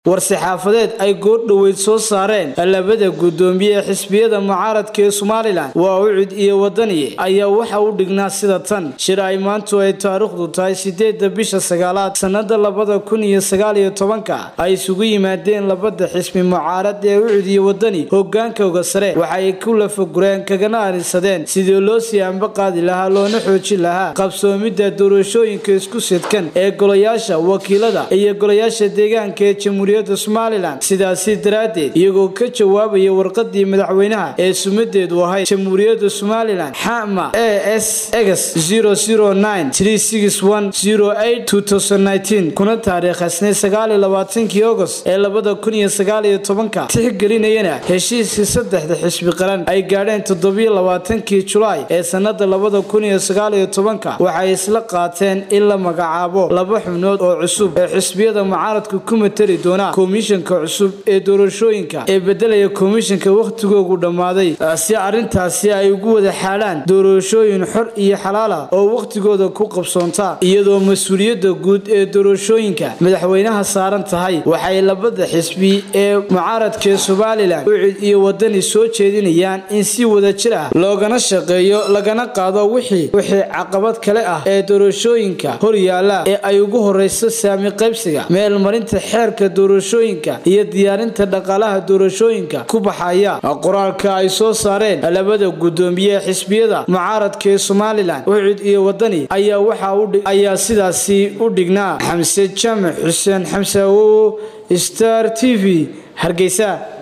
war-saxaafadeed ay goordhoweyd soo saareen labada guddoomiye ee xisbiyada mucaaradka ee somalilan waa ucud iyo wadani ayaa waxa u dhignaa sida tan shir ay maantu ay taariikhdu tahay sideeda bisha sagaalaad sannada labada kun iyo sagaaliyo tobanka ay isugu yimaadeen labada xisbi mucaarad ee ucud iyo wadani hogaankooga sare waxaay ku lafagureen kagana arinsadeen sidii loo sii anba qaadi lahaa loona xoojin lahaa qabsoomidda doorashooyinka isku sidkan ee golayaasha wakiilada iyo golayaasha deegaanka ee jamhuuriyadda somalilan sidaasi daraaddeed iyagoo ka jawaabaya warqadii madaxweynaha ee sumadeedu ahayd jamhuuriyadda somalilan xama a s egs kuna taariikhasnay sagaaliyolabaatankii agost ee labada kun iyo sagaaliyo tobanka tixgelinayana heshiiskii saddexda xisbi qaran ay gaadheen toddobiyo labaatankii julaay ee sannada labada kun iyo sagaaliyo tobanka waxay isla qaateen in la magacaabo laba xubnood oo cusub ee xisbiyada mucaaradka ku matali doona komishanka cusub ee doorashooyinka ee bedelaya komishanka wakhtigoogu dhammaaday si arrintaasi ay ugu wada xaalaan doorashooyin xor iyo xalaala oo wakhtigooda ku qabsoonta iyadoo mas-uuliyadda guud ee doorashooyinka madaxweynaha saaran tahay waxay labada xisbi ee mucaaradkaee somalilan ucid iyo wadani soo jeedinayaan in si wada jir ah loogana shaqeeyo lagana qaado wixii wixii caqabad kale ah ee doorashooyinka hor yaalla ee ay ugu horeyso saami qaybsiga meelmarinta xeerka doorashooyinka iyo diyaarinta dhaqaalaha doorashooyinka ku baxaya qoraalka ay soo saareen labada guddoomiye ee xisbiyada mucaaradka ee somalilan ucid iyo wadani ayaa waxaayaa sidaasi u dhignaa xamse jaamac xuseen xamse awowo star t v hargeysa